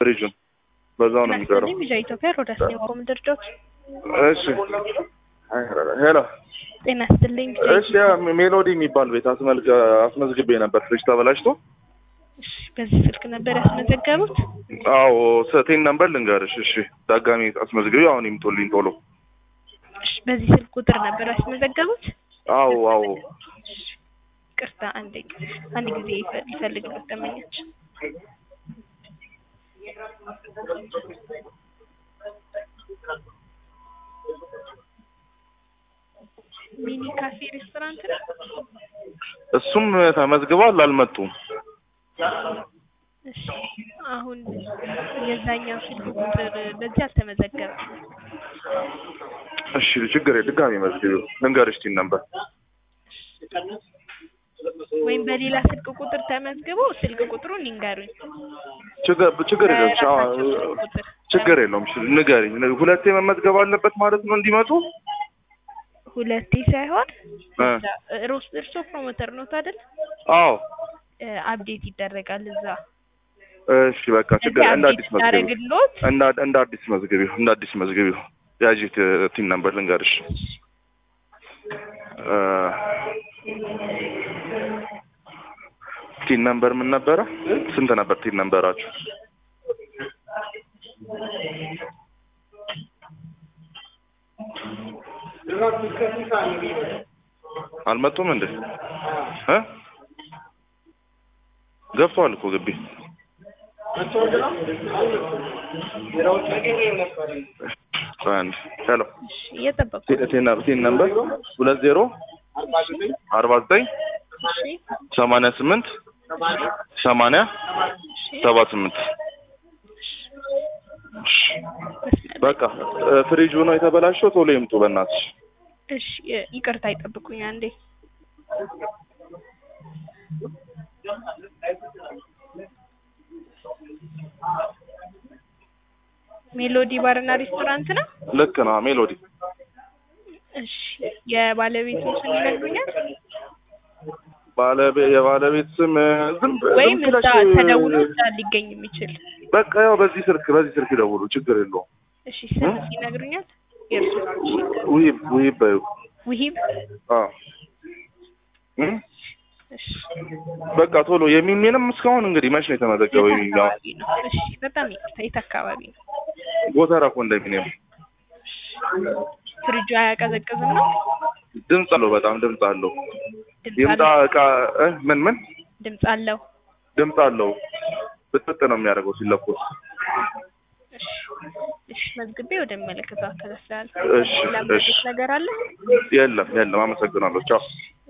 ፍሪጁን በዛው ነው የሚቀረው። ናስልኝ ልጅ ኢትዮጵያ ሮዳስ ነው ምድርዶች እሺ ሄሎ ጤና ይስጥልኝ። እሺ ያ ሜሎዲ የሚባል ቤት አስመልክ አስመዝግቤ ነበር ፍሪጅ ተበላሽቶ። እሺ፣ በዚህ ስልክ ነበር ያስመዘገቡት? አዎ ሰቴን ነበር ልንገርሽ። እሺ ዳጋሚ አስመዝግቤ አሁን ይምጡልኝ ቶሎ። እሺ፣ በዚህ ስልክ ቁጥር ነበር ያስመዘገቡት? አዎ አዎ ቅርታ፣ አንድ አንድ ጊዜ ይፈ- ይፈልግበት ደመኛች ሚኒ ካፌ ሬስቶራንት ነው። እሱም ተመዝግቧል፣ አልመጡም። እሺ አሁን የዛኛው ስልክ ቁጥር በዚህ አልተመዘገበም። እሺ ችግር የለም ድጋሚ መዝግቢው ልንገርሽ ቲን ነበር ወይም በሌላ ስልክ ቁጥር ተመዝግቦ ስልክ ቁጥሩን ይንገሩኝ። ችግር ችግር የለም ቻ- በራሳቸው ስልክ ቁጥር ችግር የለውም እሺ ንገሪኝ ሁለቴ መመዝገብ አለበት ማለት ነው እንዲመጡ ሁለቴ ሳይሆን እ ሮስ እርሶ ፕሮሞተር ነው አይደል? አዎ አፕዴት ይደረጋል እዛ። እሺ በቃ ችግር እንደ አዲስ መዝግቢው ታደረግሎት እንደ እንደ አዲስ መዝግቢው እንደ አዲስ መዝግቢው ያጂ ቲን ነበር ልንገርሽ እ ቲን ነበር ምን ነበረ ስንት ነበር ቲን ነበራችሁ አልመጡም እንዴ እ ገብተዋል እኮ ግቢ አንድ ሄሎ እየጠበቁ ቲን ቲን ነበር ሁለት ዜሮ አርባ ዘጠኝ ሰማንያ ስምንት ሰማንያ ሰባ ስምንት በቃ እ ፍሪጁ ነው የተበላሸው ቶሎ ይምጡ በእናትሽ እሺ እ- ይቅርታ ይጠብቁኝ አንዴ ሜሎዲ ባርና ሬስቶራንት ነው ልክ ነው ሜሎዲ እሺ የባለቤቱን ስም ይነግሩኛል ባለቤ የባለቤት ስም እ ዝም ብ- ወይም ዝም እዛ ብለሽ ተደውሎ እዛ ሊገኝ የሚችል በቃ ያው በዚህ ስልክ በዚህ ስልክ ይደውሉ ችግር የለውም እሺ ስም ይነግሩኛል የእርሱ ውሂብ ውሂብ በይው ውሂብ አዎ እ እሺ በቃ ቶሎ የሚሜንም እስካሁን እንግዲህ መች ነው የተመዘገበው የት የሚኛው አካባቢ ነው እሺ በጣም ይቅርታ የት አካባቢ ነው ጎተራ ኮንዶሚኒየም ፍሪጁ አያቀዘቅዝም ነው ድምፅ አለው በጣም ድምፅ አለው ድምፅ ይምጣ አለው እቃ እ ምን ምን ድምፅ አለው ድምፅ አለው ብጥጥ ነው የሚያደርገው ሲለኮስ እሺ እሺ መዝግቤ ወደሚመለከተው አካል አስተላልፍ እሺ እሺ ለምንድን ነገር አለ የለም የለም አመሰግናለሁ ቻው